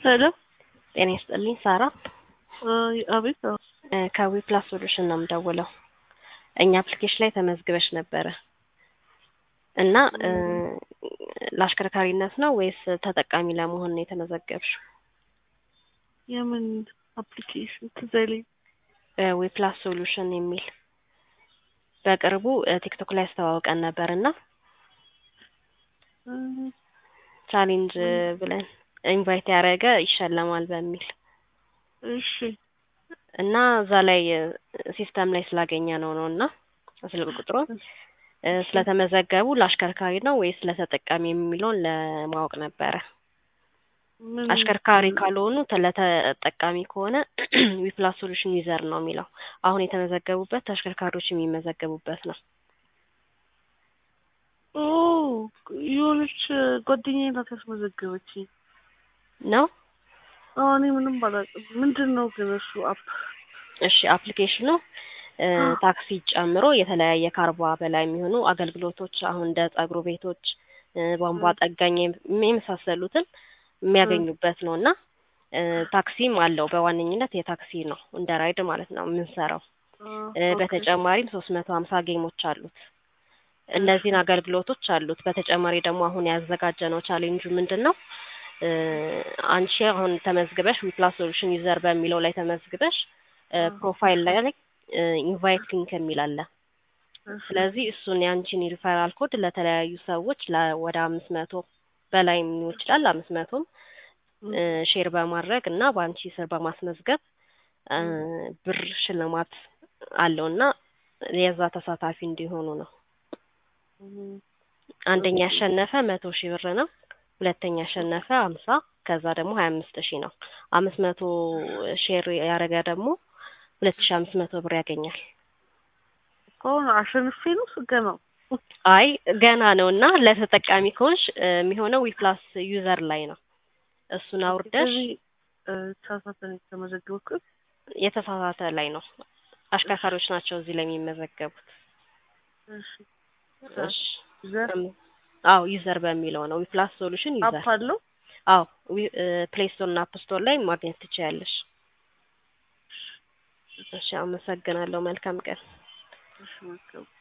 ሄሎ ጤና ይስጥልኝ ሳራ አቤት አዎ ከዊ ፕላስ ሶሉሽን ነው የምደውለው እኛ አፕሊኬሽን ላይ ተመዝግበሽ ነበረ እና ለአሽከርካሪነት ነው ወይስ ተጠቃሚ ለመሆን ነው የተመዘገብሽው? የምን አፕሊኬሽን ትዝ አይለኝም። ዊ ፕላስ ሶሉሽን የሚል በቅርቡ ቲክቶክ ላይ አስተዋውቀን ነበር እና ቻሌንጅ ብለን ኢንቫይት ያደረገ ይሸለማል በሚል እሺ እና እዛ ላይ ሲስተም ላይ ስላገኘ ነው ነው እና ስልክ ቁጥሩን ስለተመዘገቡ ለአሽከርካሪ ነው ወይስ ለተጠቃሚ የሚለውን ለማወቅ ነበረ። ምን አሽከርካሪ ካልሆኑ ለተጠቃሚ ከሆነ ዊፕላስ ሶሉሽን ዩዘር ነው የሚለው። አሁን የተመዘገቡበት ተሽከርካሪዎች የሚመዘገቡበት ነው። ኦ የሆነች ጓደኛዬ ናት ያስመዘገበችኝ። ነው አዎ እኔ ምንም ባላውቅም። ምንድን ነው ግን እሱ አፕ? እሺ አፕሊኬሽኑ ታክሲ ጨምሮ የተለያየ ከአርባ በላይ የሚሆኑ አገልግሎቶች አሁን እንደ ጸጉር ቤቶች፣ ቧንቧ ጠጋኝ የመሳሰሉትን የሚያገኙበት ነው እና ታክሲም አለው። በዋነኝነት የታክሲ ነው እንደ ራይድ ማለት ነው የምንሰራው። በተጨማሪም ሶስት መቶ ሀምሳ ጌሞች አሉት። እነዚህን አገልግሎቶች አሉት። በተጨማሪ ደግሞ አሁን ያዘጋጀነው ቻሌንጁ ምንድን ነው? አንቺ አሁን ተመዝግበሽ ዊፕላስ ሶሉሽን ዩዘር በሚለው ላይ ተመዝግበሽ ፕሮፋይል ላይ ኢንቫይት ሊንክ የሚል አለ። ስለዚህ እሱን የአንቺን ሪፈራል ኮድ ለተለያዩ ሰዎች ወደ አምስት መቶ በላይ ሊሆን ይችላል አምስት መቶም ሼር በማድረግ እና በአንቺ ስር በማስመዝገብ ብር ሽልማት አለው እና የዛ ተሳታፊ እንዲሆኑ ነው። አንደኛ ያሸነፈ መቶ ሺህ ብር ነው። ሁለተኛ ያሸነፈ ሀምሳ ከዛ ደግሞ ሀያ አምስት ሺህ ነው። አምስት መቶ ሼር ያደረገ ደግሞ ሁለት ሺህ አምስት መቶ ብር ያገኛል። ከሆነ አሸንፌ ነው ስገ ነው አይ ገና ነው እና ለተጠቃሚ ከሆንሽ የሚሆነው ዊፕላስ ዩዘር ላይ ነው። እሱን አውርደሽ ተሳሳተን የተመዘገብኩት የተሳሳተ ላይ ነው። አሽከርካሪዎች ናቸው እዚህ ላይ የሚመዘገቡት። እሺ እሺ ዘር አዎ ዩዘር በሚለው ነው ዊፕላስ ሶሉሽን ዩዘር። አፕ አለው አዎ ፕሌይ ስቶር እና አፕ ስቶር ላይ ማግኘት ትችያለሽ። እሺ አመሰግናለሁ። መልካም ቀን። እሺ መልካም